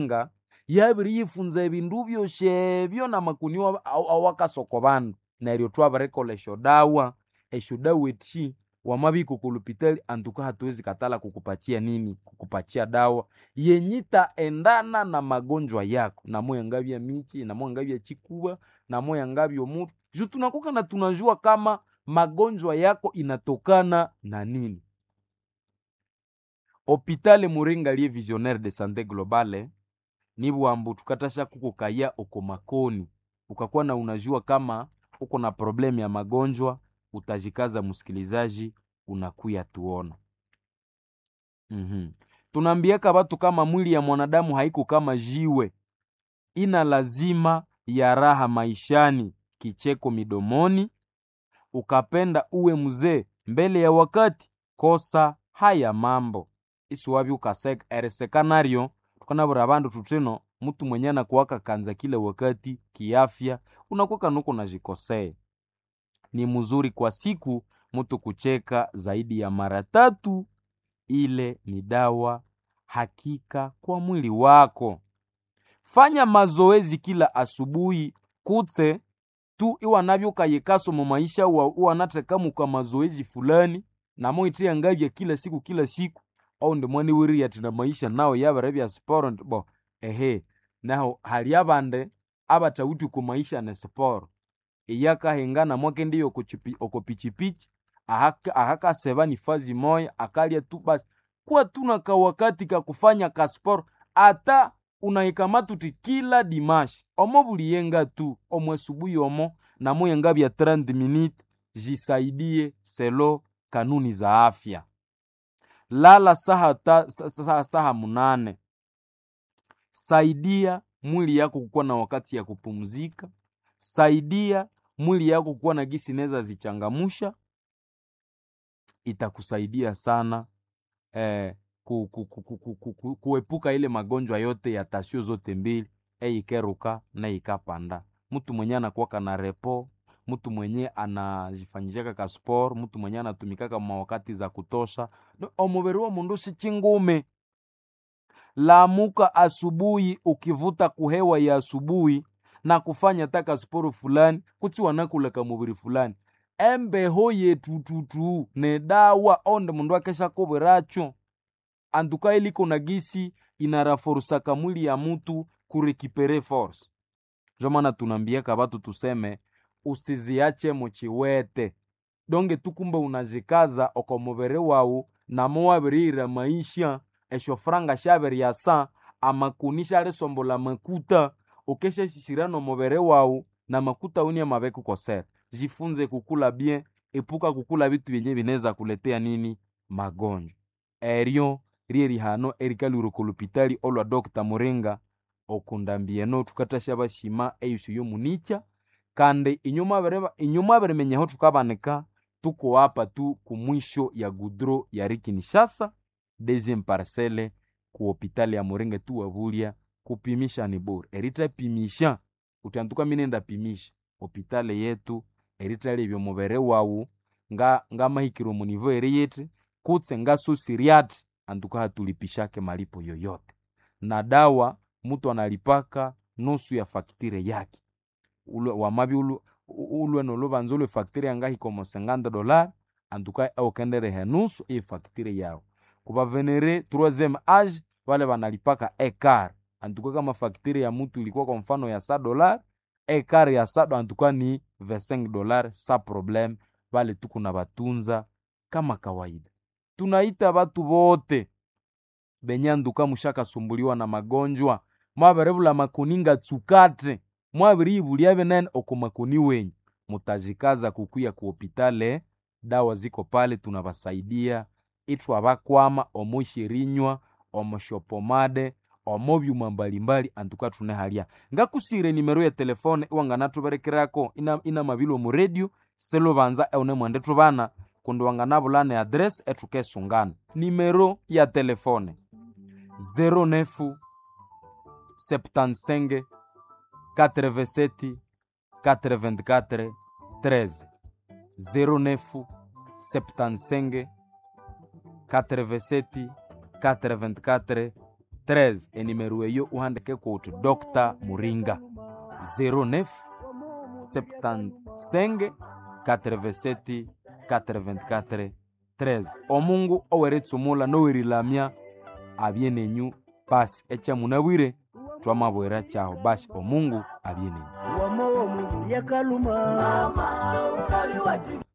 nga yabiri yifunza ebindu byoshebyo namakuniwa awakasoko bandu neryo twabirikola esyo dawa esyo dawa eti wamabiko kulupitali antuka hatuwezi katala kukupatia nini kukupatia dawa yenyita endana na magonjwa yako namoya ngabya michi namoya ngabya chikuba namoya ngabya mutu ju tunakuka na tunajua kama magonjwa yako inatokana na nini hopitale muringa lie visionnaire de sante globale nibwambu tukatasha kukukaya uko makoni ukakuwa na unajua kama uko na problemu ya magonjwa utajikaza msikilizaji unakuya tuona mm-hmm. tunaambiaka watu kama mwili ya mwanadamu haiko kama jiwe ina lazima ya raha maishani kicheko midomoni ukapenda uwe mzee mbele ya wakati kosa haya mambo isiwavi ukaseka eresekanario tukanavura vandu tutino mtu mwenye anakuwaka kanza kila wakati kiafya unakuwaka nuko najikosea ni mzuri kwa siku mtu kucheka zaidi ya mara tatu ile ni dawa hakika kwa mwili wako fanya mazoezi kila asubuhi kutse tu iwanavyokayekaso mu maisha uwanatekamuka mazoezi fulani namoitiya ngavya kila siku kila siku au ndimwani wiri ati na maisha nawo yavere vya sporo bo ehe naho hali abande abatawuti ku maisha ne sporo iyakahengana mwake ndiyo oko pichipichi ahakaseva ni fazi moya akalya tu basi kuwa tuna kawakati ka kufanya kasporo ata unaikamatuti kila dimashi omo buliyenga tu omwe subuhi omo namoyenga vya 30 minute jisaidie selo kanuni za afya lala saha, ta, saha, saha munane saidia mwili yako kukuwa na wakati ya kupumzika saidia mwili yako kuwa na gisi neza zichangamusha itakusaidia sana eh, ku, ku, ku, ku, ku, ku, ku, kuepuka ile magonjwa yote ya tasio zote mbili eikeruka na ikapanda mtu mwenye anakuwaka na repo mtu mwenye anajifanyishaka ka sport mtu mwenye anatumikaka mawakati za kutosha no, omubiri wa mundu si chingume lamuka asubuhi ukivuta kuhewa ya asubuhi na kufanya taka sporo fulani kuti wanakulaka mubiri fulani embeho yetututu ne dawa onde mundu akesha kobweracho antuka iliko na gisi inaraforusaka mwili ya mutu kurekipere force njo maana tunambiaka batu tuseme usiziache muchiwete donge tukumbe unazikaza oko mubiri wawu namo wabirira maisha esho franga shabiri ya sa amakuni sharisombola makuta ukeshashishira no mubiri wawu na makuta uni amabeku kosera jifunze kukula bien epuka kukula bitu byenye bineza kuletea nini magonjwa eryo rie rihano erikalwire kolupitali olwa dr muringa okundambieno tukatasha bashima eyusu yomunicha kandi inyuma abirimenyeho tukabanika tuko hapa tu kumwisho ya gudro ya rikinishasa deuxième parcelle ku hopitali ya muringa tu wabulya kupimisha ni bure eritapimisha utantuka minenda pimisha hopitali yetu eritali ebyo mubere wawu nga ngamahikiro munivo eri yete kutse ngasusiriati antuka hatulipishake malipo yoyote na dawa mutu analipaka nusu ya faktire yake ulwe wamabi ulwe, ulwe nolubanza ulwe faktire yangahi como 50 dolar antuka aukenderehe nusu iyi faktire yawo kubavenere 3 age wale banalipaka ekar antuka kama faktire ya mutu ilikuwa kwa mfano ya sa dolar ekar ya sado antuka ni 25 dolar sa problem vale tuku na batunza kama kawaida tunaita batu bote benye anduka mushakasumbuliwa na magonjwa mwaberebula makuninga tsukate mwabiriibuliabe nene oko makuni wenyu mutajikaza kukuya ku hopitale dawa ziko pale tunabasaidia itwa bakwama omushirinywa omushopomade omo byuma mbalimbali antuka tune halya ngakusire nimero ya telefone iwanganatuberekerako ina, ina mabilo mu radio selo banza eune mwende tubana kundi wanganabulana adresi etukesungana nimero ya telefone 09 75 87 84 13 09 75 87 84 13 enimero eyo uhandike kuti dr muringa 09 75 87 84 13 omungu oweretsumula nowerilamya abye nenyu basi echamunabwire twamabwera chaho basi omungu abye nenyu wamowo mungu lyakaluma